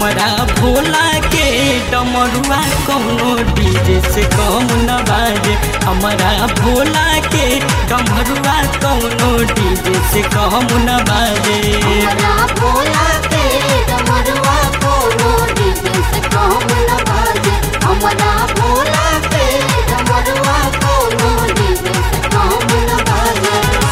हमारा भोला के डमरुआ कौनो डीजे से कम न बाजे हमारा भोला के डमरुआ कौनो डीजे से कम न बाजे हमरा भोला के डमरुआ कोनो डीजे से कम न बाजे हमरा भोला के डमरुआ कोनो डीजे से कम न बाजे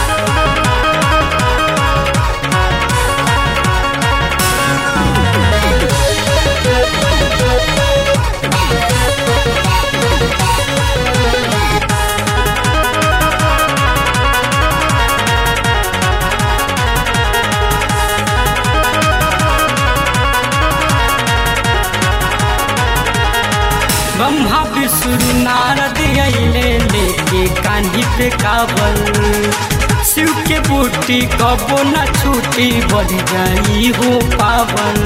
ब्रह्मा विष्णु नारद अइले लेके कान्ही पे काबल शिव के बूटी कबो न छूटी बढ़ जाई हो पावन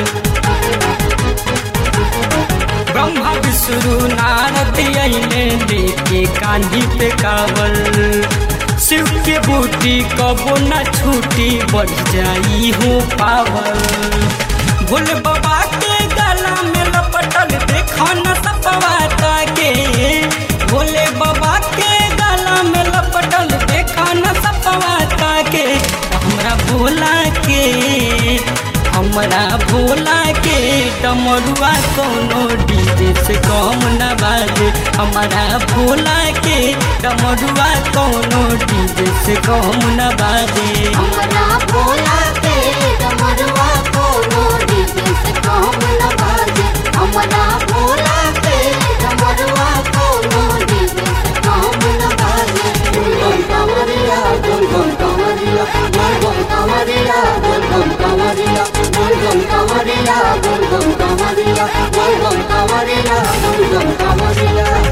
ब्रह्मा विष्णु नारद अइले लेके कान्ही पे काबल शिव के बूटी कबो न छूटी बढ़ जाई हो पावन भोले बाबा के गला में लपटल देखो न सपवाता के भोले बाबा के गला में लपटल देखो न सपवाता के हमरा भोला के हमरा भोला के डमरुआ कोनो डीजे से कम न बाजे हमारा भोला के डमरुआ कोनो डीजे से कम न बाजे हमरा भोला के डमरुआ कोनो डीजे से कम न बाजे हमरा भोला के डमरुआ कोनो डीजे से कम न बाजे गुलगुम कंवरिया गुलगुम कंवरिया गुलगुम कंवरिया गुलगुम कंवरिया गुलगुम कंवरिया गुलगुम कंवरिया गुलगुम कंवरिया गुलगुम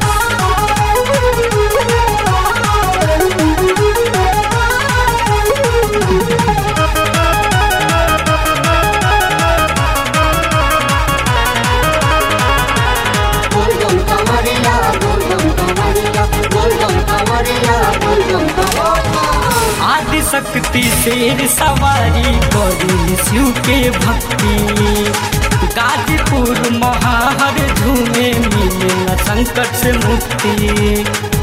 कंवरिया गुलगुम कंवरिया गुलगुम कंवरिया गुलगुम कंवरिया गुलगुम कंवरिया आदि शक्ति शेर सवारी करी शिव के भक्ति गाजीपुर महाहर झूमे मिले न संकट से मुक्ति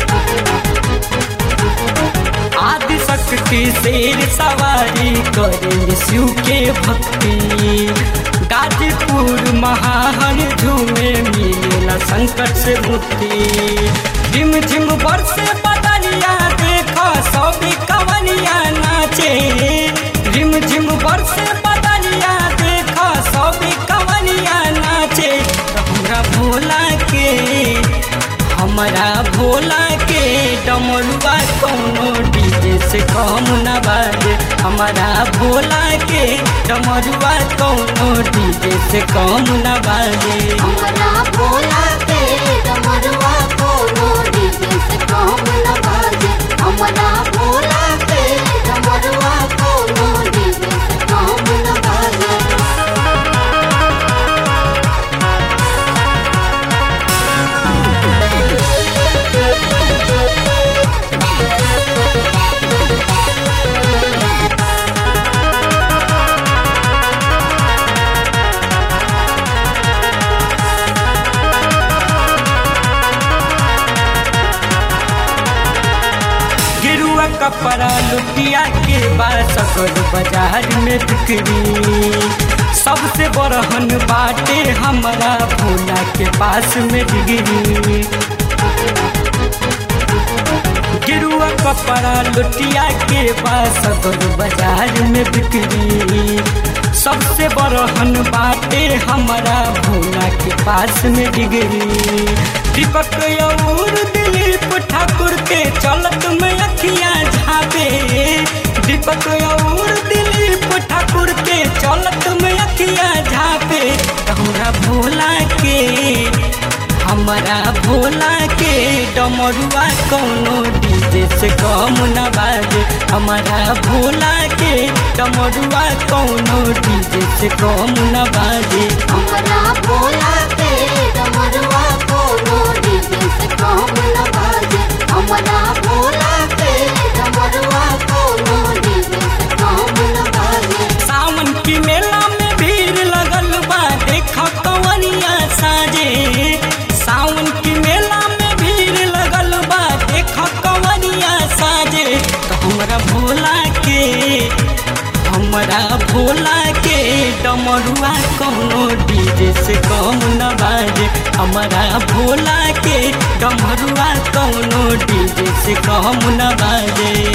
आदि शक्ति शेर सवारी करे शिव के भक्ति गाजीपुर महाहर झूमे मिलेला संकट से मुक्ति झिम झिम बरसे बदलिया देखा सभी कवनिया नाचे झिम झिम बरसे बदलिया देखा सभी कवनिया नाचे तो हमरा भोला के हमरा भोला के डमरुआ कोनो डीजे से कम न बाजे हमारा भोला के डमरुआ कोनो डीजे से कम न बाजे हमरा भोला के डमरुआ कोनो डीजे से कम न बाजे हमरा भोला के डमरुआ कोनो डीजे से कम न बाजे गिरुआ कपड़ा लुटिया के बासकर बाजार में बिक्री सबसे बड़हन बाटे हमारा भोला के पास में डिग्री गिरुआ कपड़ा लुटिया के बासकर बाजार में बिक्री सबसे बड़हन बाटे हमारा भोला के पास में डिग्री दीपक और दिलीप ठाकुर के चलत में अखियां झापे दीपक और दिलीप ठाकुर के चलत में अखियां झापे हमरा भोला के हमारा भोला के डमरुआ कोनो डीजे से कम न बाजे हमारा भोला के डमरुआ कोनो डीजे से कम न बाजे हमरा भोला के डमरुआ कोनो डीजे से कम न बाजे हमरा भोला के डमरुआ कोनो डीजे से कम न बाजे सावन की मेला में भीड़ लगल बा देख कौनो डीजे से कम न बाजे हमारा भोला के डमरुआ कौनो डीजे से कम न बाजे